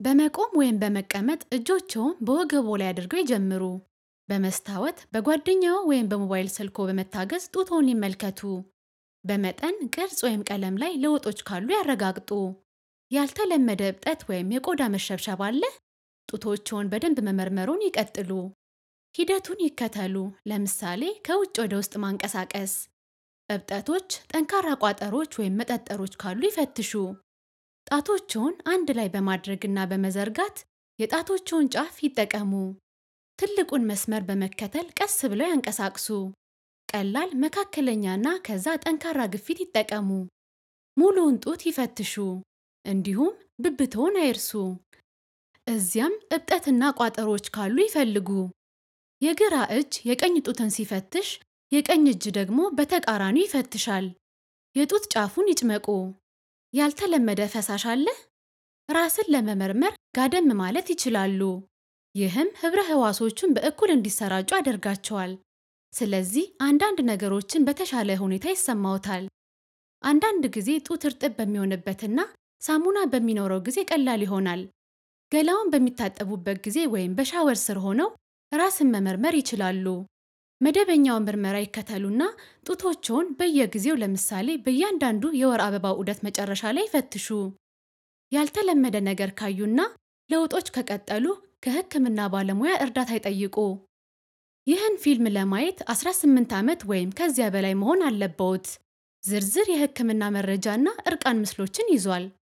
በመቆም ወይም በመቀመጥ እጆችዎን በወገቦ ላይ አድርገው ይጀምሩ። በመስታወት፣ በጓደኛዎ ወይም በሞባይል ስልክዎ በመታገዝ ጡትዎን ይመልከቱ። በመጠን፣ ቅርጽ ወይም ቀለም ላይ ለውጦች ካሉ ያረጋግጡ። ያልተለመደ እብጠት ወይም የቆዳ መሸብሸብ አለ? ጡቶችዎን በደንብ መመርመርዎን ይቀጥሉ። ሂደቱን ይከተሉ፣ ለምሳሌ ከውጭ ወደ ውስጥ ማንቀሳቀስ። እብጠቶች፣ ጠንካራ ቋጠሮች ወይም መጠጠሮች ካሉ ይፈትሹ። ጣቶችዎን አንድ ላይ በማድረግና በመዘርጋት የጣቶችዎን ጫፍ ይጠቀሙ። ትልቁን መስመር በመከተል ቀስ ብለው ያንቀሳቅሱ። ቀላል፣ መካከለኛና ከዛ ጠንካራ ግፊት ይጠቀሙ። ሙሉውን ጡት ይፈትሹ፣ እንዲሁም ብብትዎን አይርሱ። እዚያም እብጠትና ቋጠሮች ካሉ ይፈልጉ። የግራ እጅ የቀኝ ጡትን ሲፈትሽ፣ የቀኝ እጅ ደግሞ በተቃራኒው ይፈትሻል። የጡት ጫፉን ይጭመቁ። ያልተለመደ ፈሳሽ አለ? ራስን ለመመርመር ጋደም ማለት ይችላሉ። ይህም ህብረ ህዋሶቹን በእኩል እንዲሰራጩ ያደርጋቸዋል። ስለዚህ አንዳንድ ነገሮችን በተሻለ ሁኔታ ይሰማዎታል። አንዳንድ ጊዜ ጡት እርጥብ በሚሆንበትና ሳሙና በሚኖረው ጊዜ ቀላል ይሆናል። ገላውን በሚታጠቡበት ጊዜ ወይም በሻወር ስር ሆነው ራስን መመርመር ይችላሉ። መደበኛውን ምርመራ ይከተሉና ጡቶችዎን በየጊዜው ለምሳሌ በእያንዳንዱ የወር አበባ ዑደት መጨረሻ ላይ ይፈትሹ። ያልተለመደ ነገር ካዩና ለውጦች ከቀጠሉ ከህክምና ባለሙያ እርዳታ ይጠይቁ። ይህን ፊልም ለማየት 18 ዓመት ወይም ከዚያ በላይ መሆን አለብዎት። ዝርዝር የህክምና መረጃና እርቃን ምስሎችን ይዟል።